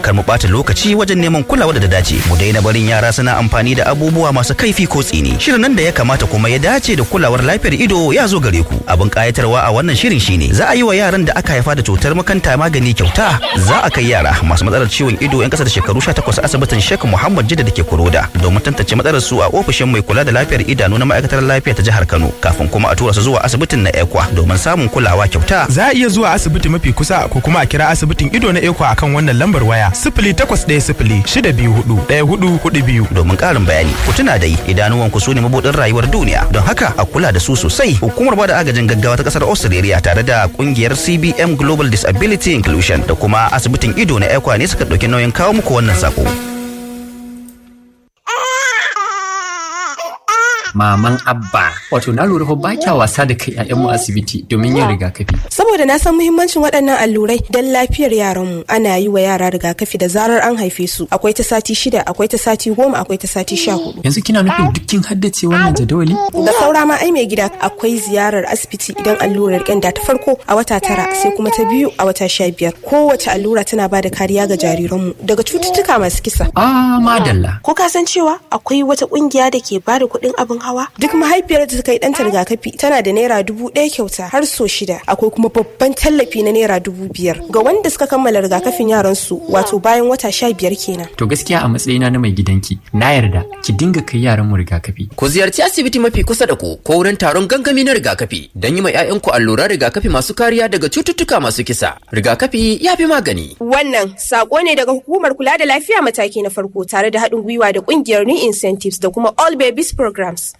kar mu ɓata lokaci wajen neman kulawa da ta dace mu daina barin yara suna amfani da abubuwa masu kaifi ko tsini shirin nan da ya kamata kuma ya dace da kulawar lafiyar ido ya zo gare ku abin kayatarwa a wannan shirin shine za a yi wa yaran da aka haifa da cutar makanta magani kyauta za a kai yara masu matsalar ciwon ido yan kasa da shekaru 18 asibitin Sheikh Muhammad Jidda dake Kuroda domin tantance matsalar su a ofishin mai kula da lafiyar idanu na ma'aikatar lafiya ta jihar Kano kafin kuma a tura su zuwa asibitin na Ekwa domin samun kulawa kyauta Za a iya zuwa asibiti mafi kusa ko kuma a kira asibitin ido na Eko akan wannan lambar waya sifili takwas ɗaya sifili shida biyu hudu ɗaya hudu hudu biyu. domin ƙarin bayani ku tuna dai idanuwanku su ne mabudin rayuwar duniya don haka a kula da su sosai hukumar bada agajin gaggawa ta kasar australia tare da kungiyar cbm global disability inclusion da kuma asibitin ido na ekwa ne suka ɗauki nauyin kawo muku wannan sako maman abba wato na lura fa ba kya wasa da kai ƴaƴanmu asibiti domin yin rigakafi Saboda na san muhimmancin waɗannan allurai don lafiyar yaranmu ana yi wa yara rigakafi da zarar an haife su akwai ta sati shida akwai ta sati goma akwai ta sati sha hudu. yanzu kina nufin duk kin haddace wannan jadawali Da saura ma ai mai gida akwai ziyarar asibiti idan allurar ƙyanda ta farko a wata tara sai kuma ta biyu a wata sha biyar. Kowace allura tana ba da kariya ga jariranmu daga cututtuka masu kisa. ah madalla Ko ka san cewa akwai wata kungiya da ke bada kuɗin abin hawa? Duk mahaifiyar da ta kai ɗanta rigakafi tana da naira dubu ɗaya kyauta har so shida. Akwai kuma babban tallafi na naira dubu biyar ga wanda suka kammala rigakafin yaran su wato bayan wata sha biyar kenan. to gaskiya a matsayina na mai gidanki na yarda ki dinga kai yaran mu rigakafi Ku ziyarci asibiti mafi kusa da ku ko wurin taron gangami na rigakafi don yi ma 'ya'yanku alluran rigakafi masu kariya daga cututtuka masu kisa. Rigakafi ya fi magani. Wannan sako ne daga hukumar kula da lafiya mataki na farko tare da haɗin gwiwa da ƙungiyar New Incentives da kuma All Babies Programs.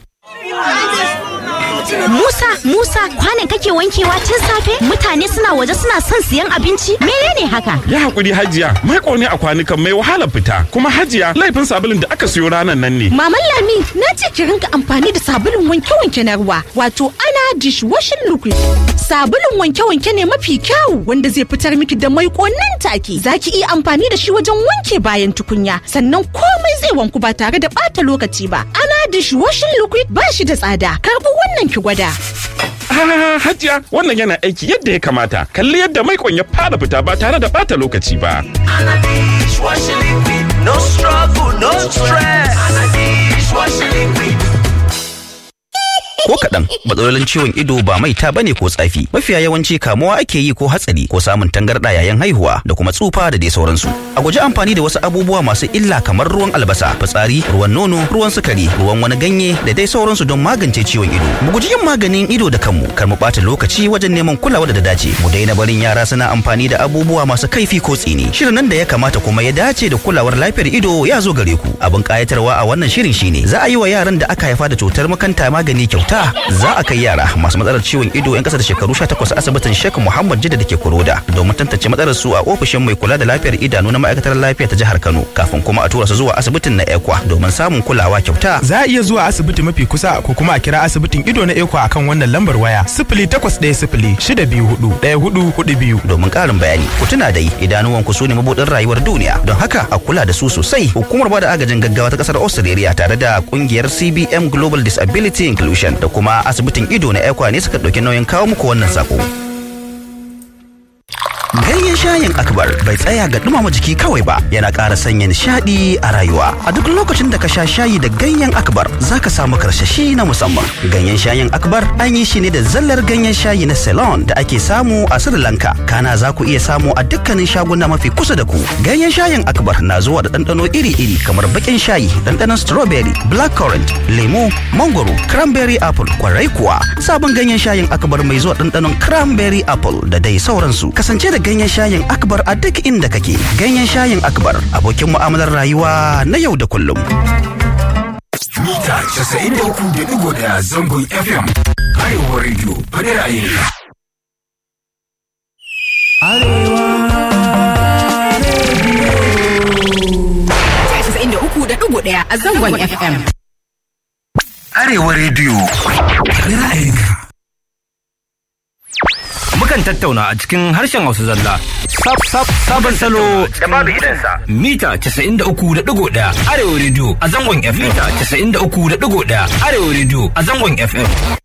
Musa, Musa, kwanan kake wankewa tun safe? Mutane suna waje suna son siyan abinci? Menene haka? Ya haƙuri hajiya, mai ne a kwanukan mai wahala fita, kuma hajiya laifin sabulun da aka siyo ranar nan ne. Maman Lami, na ce ki rinka amfani da sabulun wanke-wanke na ruwa, wato ana dishwashing liquid. Sabulun wanke-wanke ne mafi kyau wanda zai fitar miki da mai nan take. Za ki iya amfani da shi wajen wanke bayan tukunya, sannan komai zai wanku ba tare da ɓata lokaci ba. Ana dishwashing liquid ba shi da tsada. Karbi wannan ki gwada. Ah, hajiya wannan yana aiki yadda ya kamata. Kalli yadda mai ya fara fita ba tare da bata lokaci ba. No struggle, no stress. ko kaɗan matsalolin ciwon ido ba maita bane ko tsafi mafiya yawanci kamuwa ake yi ko hatsari ko samun tangarɗa yayin haihuwa da kuma tsufa da dai sauransu a guji amfani da wasu abubuwa masu illa kamar ruwan albasa fitsari ruwan nono ruwan sukari ruwan wani ganye da dai sauransu don magance ciwon ido mu guji yin maganin ido da kanmu kar mu ɓata lokaci wajen neman kulawa da dace mu daina barin yara suna amfani da abubuwa masu kaifi ko tsini shirin nan da ya kamata kuma ya dace da kulawar lafiyar ido ya zo gare ku abin kayatarwa a wannan shirin shine za a yi wa yaran da aka haifa da cutar makanta magani kyauta za a kai yara masu matsalar ciwon ido yan kasa da shekaru 18 asibitin Sheikh Muhammad Jidda da ke Kuroda domin tantance matsalar su a ofishin mai kula da lafiyar idanu na ma'aikatar lafiya ta jihar Kano kafin kuma a tura su zuwa asibitin na Ekwa domin samun kulawa kyauta Za a iya zuwa asibiti mafi kusa ko kuma a kira asibitin ido na Eko akan wannan lambar waya sifili takwas ɗaya sifili shida biyu hudu ɗaya hudu hudu biyu. domin ƙarin bayani ku tuna dai idanuwanku su ne mabudin rayuwar duniya don haka a kula da su sosai hukumar bada agajin gaggawa ta kasar australia tare da kungiyar cbm global disability inclusion da kuma asibitin ido na ekwa ne suka ɗauki nauyin kawo muku wannan sako Ganyen shayin akbar bai tsaya ga dumama jiki kawai ba yana ƙara sanya nishaɗi a rayuwa. A duk lokacin da ka sha shayi da ganyen akbar za ka samu karsashi na musamman. Ganyen shayin akbar an yi shi ne da zallar ganyen shayi na Ceylon da ake samu a Sri Lanka. Kana za ku iya samu a dukkanin shaguna mafi kusa da ku. Ganyen shayin akbar na zuwa da ɗanɗano iri-iri kamar baƙin shayi, ɗanɗanon strawberry, blackcurrant, lemo, mangoro, cranberry apple, kwarai kuwa. Sabon ganyen shayin akbar mai zuwa ɗanɗanon cranberry apple da dai sauransu. Kasance da ganyen shayin akbar a duk inda kake ganyen shayin akbar abokin mu'amalar rayuwa na yau da kullum mita 93.1 zangon fm arewa radio fadar ra'ayinka ɗaya a zangon FM. arewa radio fadar ra'ayinka Mukan tattauna a cikin harshen Hausa zalla. Sab sab sabon salo da babu irinsa. Mita 93.1 Arewa Radio a zangon FM. Mita 93.1 Arewa Radio a zangon FM.